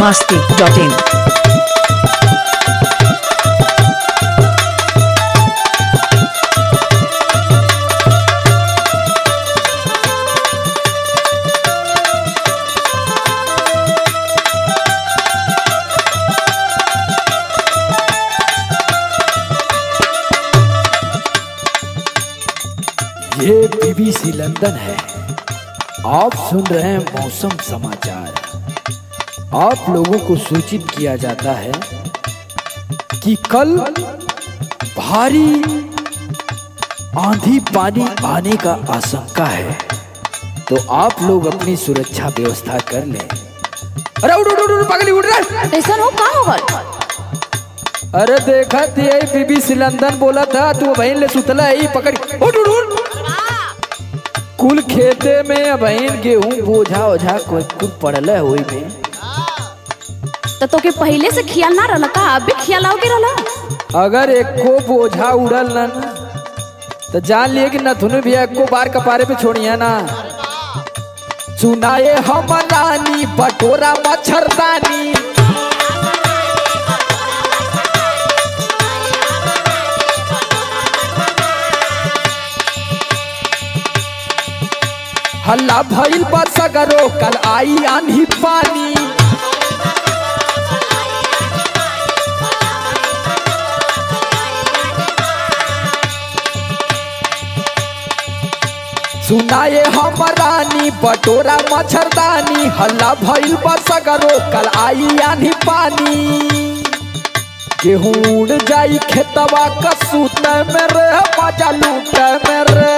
masti.in. ये BBC London है आप सुन रहे हैं मौसम समाचार आप लोगों को सूचित किया जाता है कि कल भारी आंधी पानी आने का आशंका है तो आप लोग अपनी सुरक्षा व्यवस्था कर लें अरे उड़ उड़ उड़ उड़, पगली उड़ रहा ऐसा हो का होगल अरे देखा थी बीबीसी लंदन बोला था तू बहन ले सुतला है पकड़ उड़ उड़ उड़ कुल खेते में बहन गेहूं बोझा ओझा कोई कुल पड़ल है ओई में तो तोके पहले से खियाल ना रहला का अब भी खियाल आओगे रहला अगर एको बोझा उड़ल न तो जान लिए कि नथुन भी एको बार कपारे पे छोड़िया ना सुनाए हम रानी बटोरा मच्छरदानी हल्ला भइल बा सगरो कल आई आंधी पानी सुनाए हम रानी बटोरा मच्छरदानी हल्ला भइल बसगरो कल आई आनी पानी गेहूं उड़ जाई खेतवा कसूत में रे मजा लूट में रे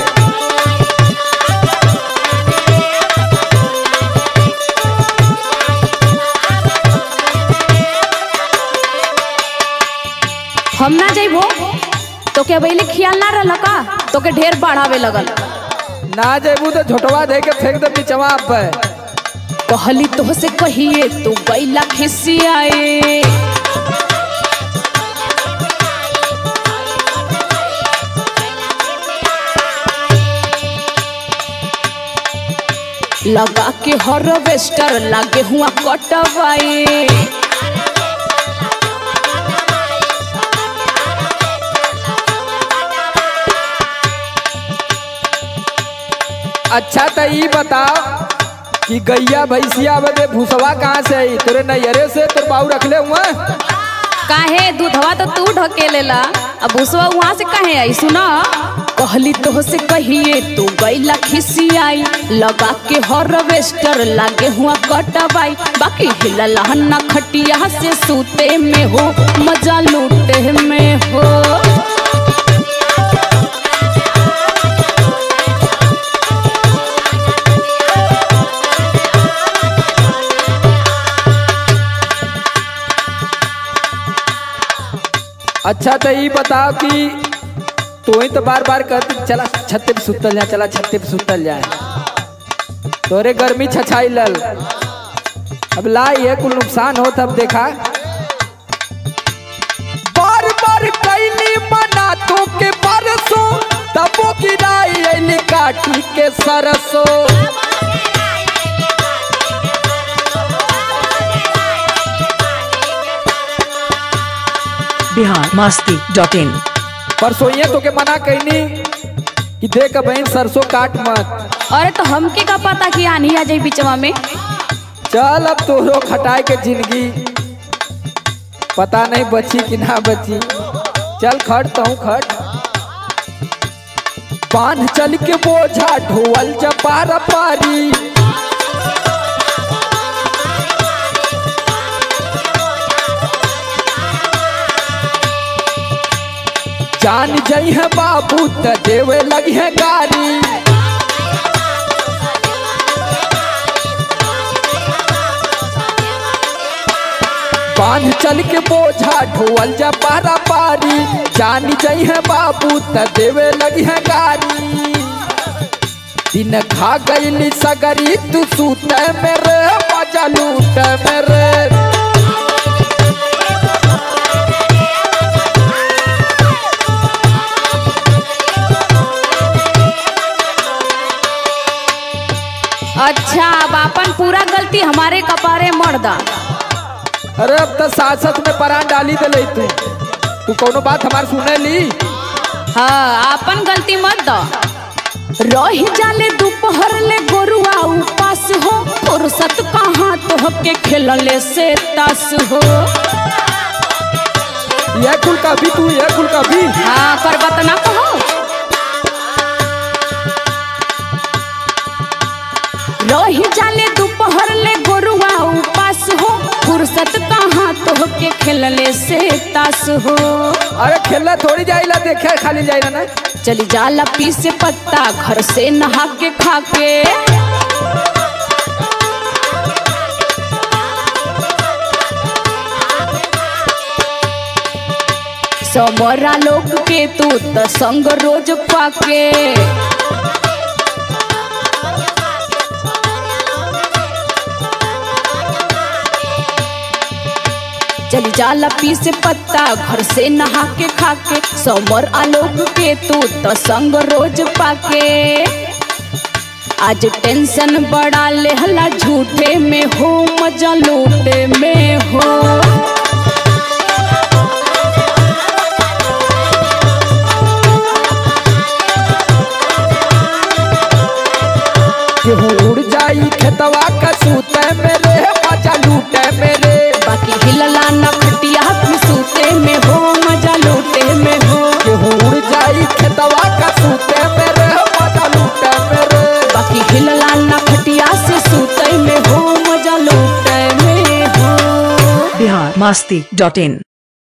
हम ना जाइबो तोके पहले खियाल ना रहला का तोके ढेर बढ़ावे लगल ना जेबू तो झोटवा दे के फेंक दे पिचवा पे कहली तो से कहिए तू गैला खिसियाए लगा के हार्वेस्टर लागे हुआ कटवाए अच्छा तो ई बताओ कि गैया भैंसिया बदे भूसवा कहाँ से आई तेरे नैयरे से तोर बाऊ रखले हुआ काहे दूधवा तो तू ढके लेला अब उसवा वहां से कहे आई सुना कहली तो से कहिए तू गैला खिसियाई लगा के हार्वेस्टर लागे हुआ कटवाई बाकी हिला लहना खटिया से सूते में हो मजा लूटे में हो अच्छा तो ई बताओ कि तू ही तो बार बार कहती चला छत्ते पे सुतल जाए चला छत्ते पे सुतल जाए तोरे गर्मी छछाई लल अब लाई है कुल नुकसान हो तब देखा बार बार कैली मना तो के परसों तबो गिराई ऐली काटी के सरसों Bihar masti.in. परसों तो के मना कैनी कि देख बहन सरसों काट मत अरे तो हमके का पता कि आनी आ जाई बिचवा में चल अब तोरो खटाए के जिंदगी पता नहीं बची कि ना बची चल खट तो खट बांध चल के बोझा ढोल जपार पारी जान जई है बाबू त देवे लगी है गारी बांध चल के बोझा ढोल जा पारा पारी जान जई है बाबू त देवे लगी है गारी दिन खा गईली सगरी तू सूत मेरे मजा लूट मेरे अच्छा अब अपन पूरा गलती हमारे कपारे मर दा अरे अब तो साथ साथ में परान डाली दे तू तू कोनो बात हमार सुने ली हाँ अपन गलती मत दो रही जाले दोपहर ले गोरुआ उपास हो फुर्सत कहाँ तो के खेलले से तास हो ये कुल का भी तू ये कुल का भी हाँ कर बात ना कहो रही जाले दोपहर ले गोरुआ उपास हो फुर्सत कहाँ तो के खेलले से तास हो अरे खेलना थोड़ी जाइला देखे खाली जाइला ना चली जाला पीसे पत्ता घर से नहा के खा के समरा लोग के तू त संग रोज पाके चली जाला पीसे पत्ता घर से नहा के खा के समर आलोक के तू तो संग रोज पाके आज टेंशन बड़ा लेहला झूठे में हो मजा लूटे में हो केहू उड़ जाई खेतवा का सूते मेरे मजा लूटे मेरे बाकी हिलला न खटिया की सूते में हो मजा लूटे में हो केहू उड़ जाई खेतवा का सूते मेरे मजा लूटे मेरे बाकी हिलला न खटिया से सूते में हो मजा लूटे में हो बिहार मस्ती डॉट इन